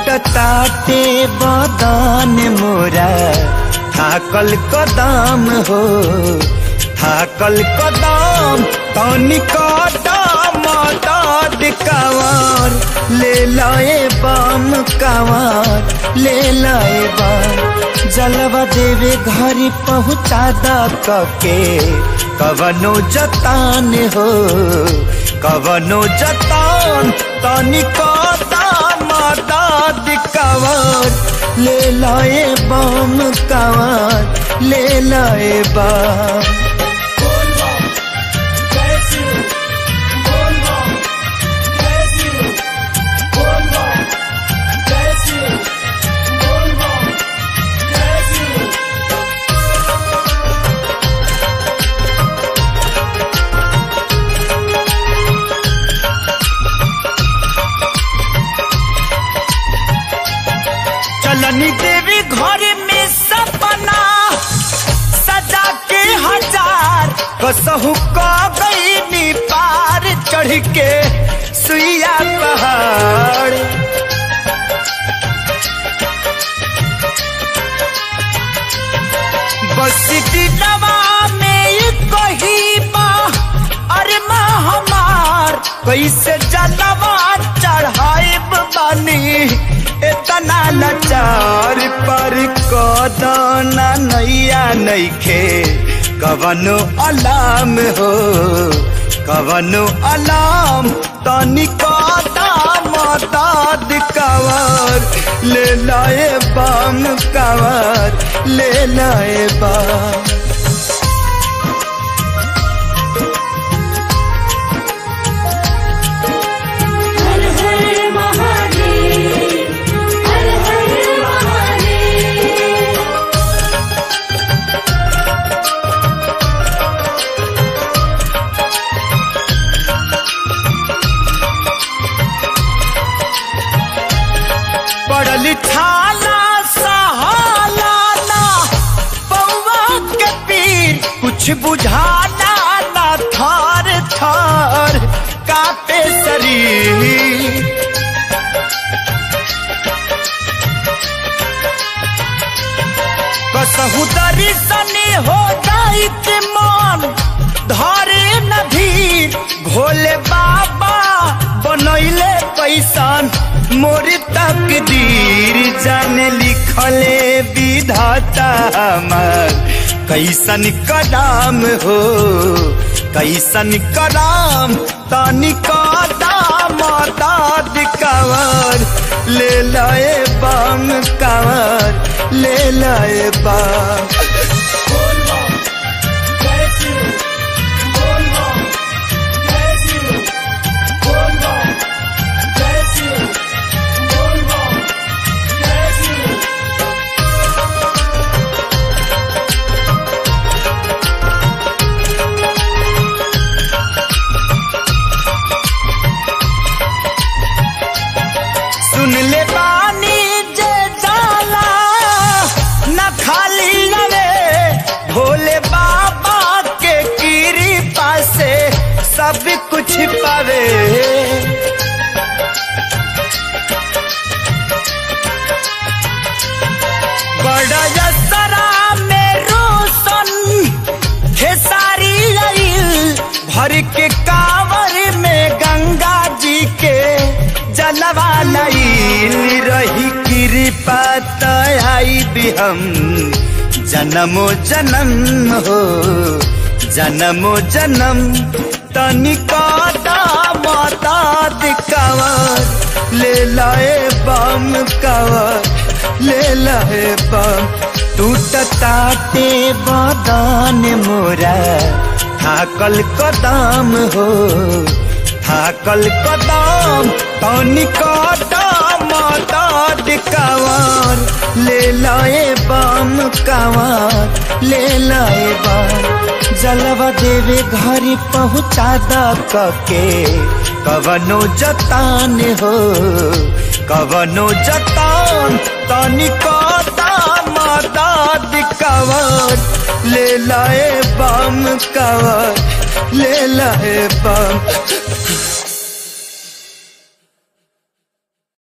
टूटताटे बदन मोरा थाकल कदम हो थाकल कदम तनी कदम दद कवर ले लाए बम कवर ले लाए बम जलवा देवे घर पहुँचा द के कवनो जतान हो कवनो जतान तनी कदम दद कवर ले लाए बम कवर ले लाए बम चलनी देवी घर में सपना सजा के हजार कसहु का गई पार चढ़ के सुइया पहाड़ बस दिलवा में कही बा अरे माँ हमार कैसे जलवा चढ़ाइब बानी इतना लाचार पर कदना नैया नैखे कवनो अलाम हो कवनो अलाम तनी कदम दाद कवर ले लाए बम कवर ले लाए बम हर हर महादेव हर हर महादेव पड़ल छाला सहाला ना पौवा के पीर कुछ बुझाना ना थार थार कापे शरीर कसहु दर्शनी हो जाई के मन धरे नधीर भोले बाबा बनैले पैसान मोर तकदीर जाने लिखले विधाता हमर कैसन कदम हो कैसन कदम तनी कदम दाद कवर ले लाए बम कवर ले लाए बम सुन ले बानी जे जाला न खाली लवे भोले बाबा के कृपा से सब कुछ पावे बड़ा यसरा में रोशन खेसारी आइल भर के कांवर में गंगा जी के जलवा लाइल रही कृपा तई भी हम जन्मो जन्म हो जन्मो जन्म तनिका माता कवर ले लाए बम कवर ले लाए बम टूटताटे बदन मोरा थाकल कदम हो थाकल कदम तनी कदम दाद कवर ले लाए बम कवर ले लाए बम जलवा देवे घर पहुँचा द के कवनो जतान हो कवनो जतान तनी कदम दाद कवर ले लाए बम कवर ले लाए बम